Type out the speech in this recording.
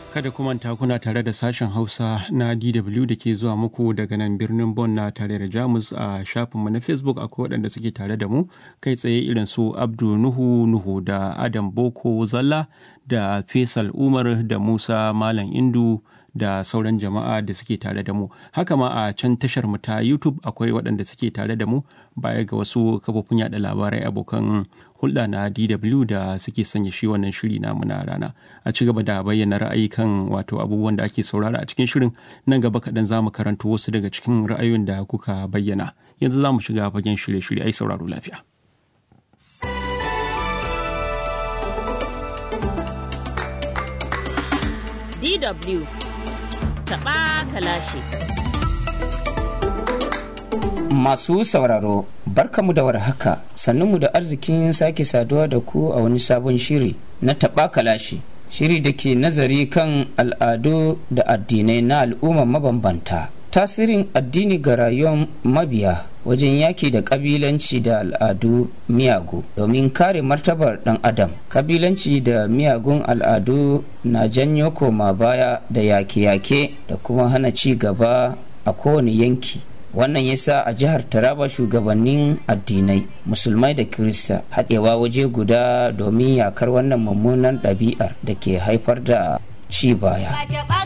Kada ku manta kuna tare da sashen Hausa na DW da ke zuwa muku daga nan birnin Bonn na tare da Jamus a shafinmu na Facebook akwai waɗanda suke tare da mu kai tsaye irin su Abdu Nuhu Nuhu da Adam Boko Zalla da Faisal Umar da Musa Malam Indu da sauran jama'a da suke tare da mu haka ma a can tashar mu ta youtube akwai waɗanda suke tare da mu baya ga wasu kafofin yada labarai abokan hulɗa na dw da suke sanya shi wannan shiri namu na rana a ci gaba da bayyana ra'ayi kan wato abubuwan da ake saurara a cikin shirin nan gaba kaɗan za mu karanto wasu daga cikin ra'ayoyin da kuka bayyana yanzu za mu shiga fagen shirye-shirye ai sauraro lafiya DW taɓa kalashe. Masu sauraro, barkamu da warhaka, sannunmu da arzikin sake saduwa da ku a wani sabon shiri na taɓa kalashe. Shiri da ke nazari kan al'adu da addinai na al'umma mabambanta. Tasirin addini ga rayuwar mabiya wajen yaki da kabilanci da al'adu miyagu domin kare martabar dan adam kabilanci da miyagun al'adu na janyo koma baya da yake-yake da kuma hana ci gaba a kowane yanki wannan yasa a jihar taraba shugabannin addinai musulmai da kirista haɗewa waje guda domin yakar wannan mummunan ɗabi'ar da ke haifar da ci baya